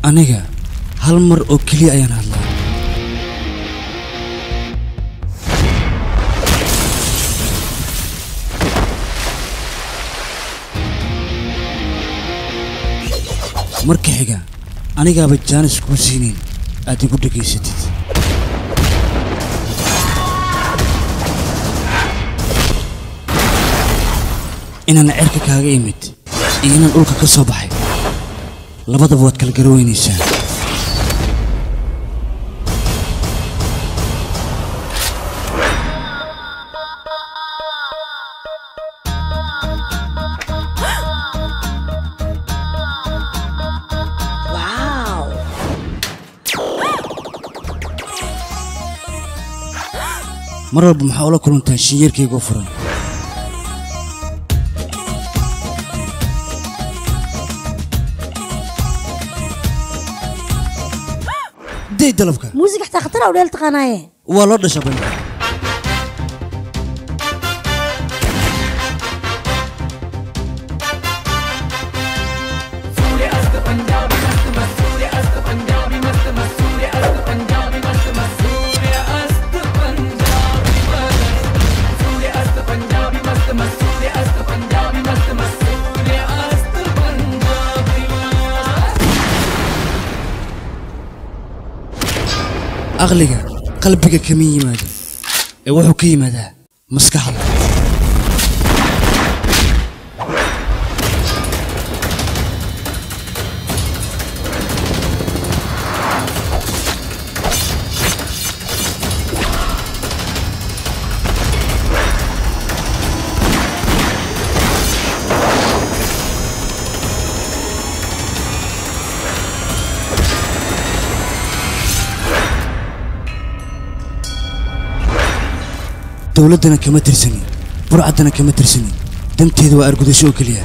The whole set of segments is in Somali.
aniga hal mar oo keliya ayaan hadlaa marka xiga anigaaba jaanis kuu siinayn aad igu dhegaysatid inaan cerka kaaga imid iyo inaan dhulka ka soo baxay labadaba waad kala garaweynaysaa Wow. mar walba maxaa ula kulantaa shinyeerkayga u furan day dalabka Muusig xataa khatar ah u dheel taqaanaaye. waa loo dhasha bani aqliga qalbiga kama yimaado ee wuxuu ka yimaadaa maskaxda dowladdana kama tirsanin burcaddana kama tirsanin danteedu waa argudasho oo keliya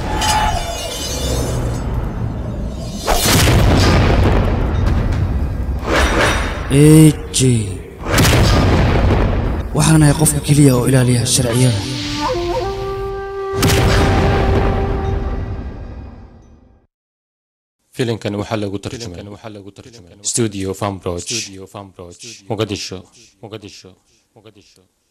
aj waxaan ahay qofka keliya oo ilaaliya sharciyada filimkan waxaa lagu tarjumay studio fambroch muqadisho muqadisho muqadisho